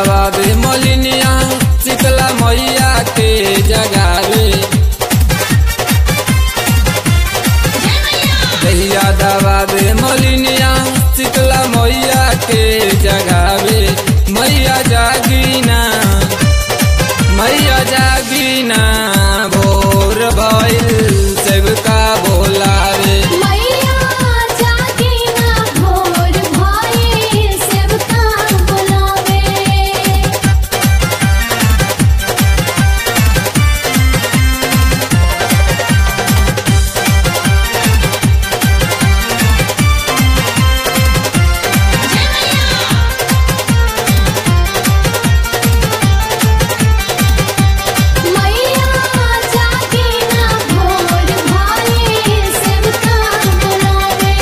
दवा दे मोलिनिया शीतला मैया के जगावे दहिया दवा दे मोलिनिया शीतला मैया के जगावे मैया जागीना मैया जागीना भोर भइल सबका बोलावे मैया जागे ना भोर भाई सेवका बुलावे मैया जागे ना भोर भाई सेवका बुलावे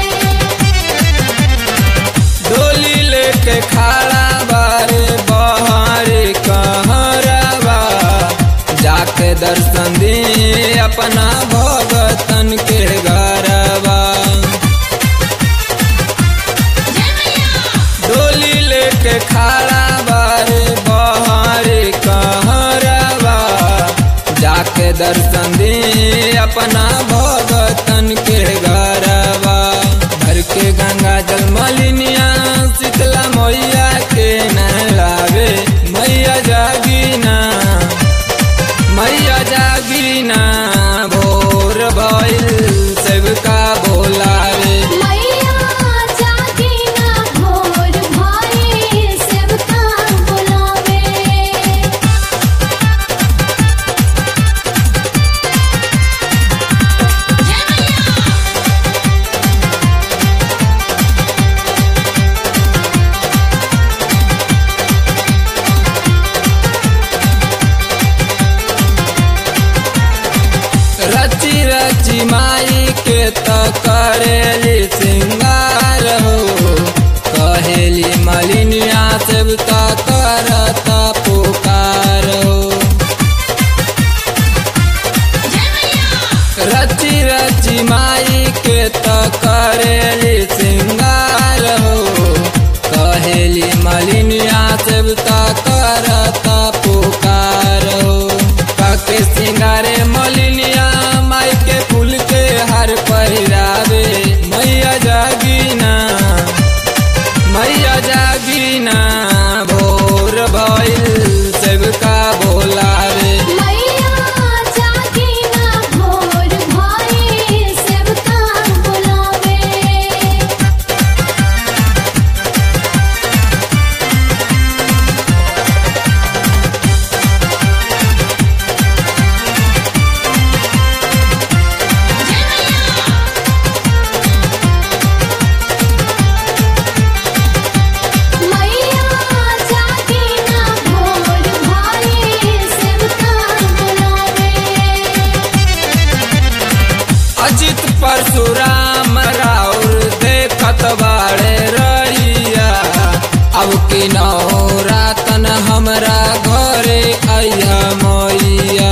डोली लेके खड़ा बारे बहारे कहरवा जाके दर्शन दे अपना भगतन के घरवा डोली लेके खड़ा बारे बहारे कहरवा जाके दर्शन दे अपना भगतन के घरवा भर के गंगा जल मलिनिया शीतला मैया के नहलावे मैया जागीना मैया जागीना भोर भइल सबका बोलावे मैया जागे ना भोर भाई सेवका बुलावे रची रची माई के त करेली सिंगार हो कहेली मलिनिया सब त करत पुकार हो रची रची माई के त करेली सिंगार हो कहेली मलिनिया सब त करत पुकार हो काके सिंगारे मलिनिया माई के फूल के हर पहिरावे मैया जागीना मैया जागीना भोर भइल सबका बोलावे मैया जागे ना भोर भाई सेवका बुलावे मैया जागे ना भोर भाई सेवका बुलावे अजित परशुराम राउर देखत बाड़े रहिया अब की रातन हमरा घरे अइहा मैया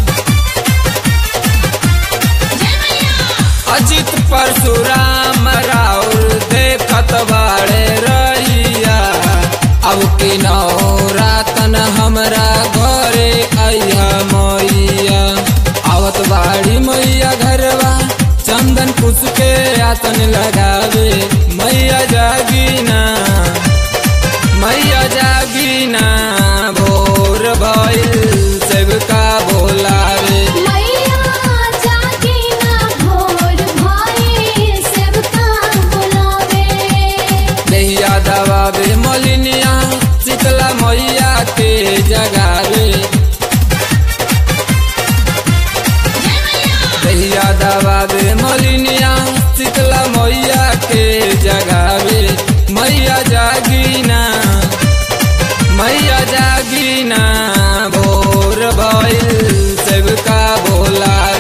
अजित परशुराम राउर देखत बाड़े रहिया अब की रातन हमरा घरे अइहा मैया आवत बाड़ी मैया घरवा चंदन कुश के आसन लगावे मैया जागीना मैया जागीना भोर भइल सबका बोलावे मैया जागे ना भोर भाई सेवका बुलावे नैया दबावे मलिनिया शीतला मैया के जगावे दहिया दबावे मलिनिया शीतला मैया के जगावे मैया जागीना मैया जागीना भोर भइल सबका बोलावे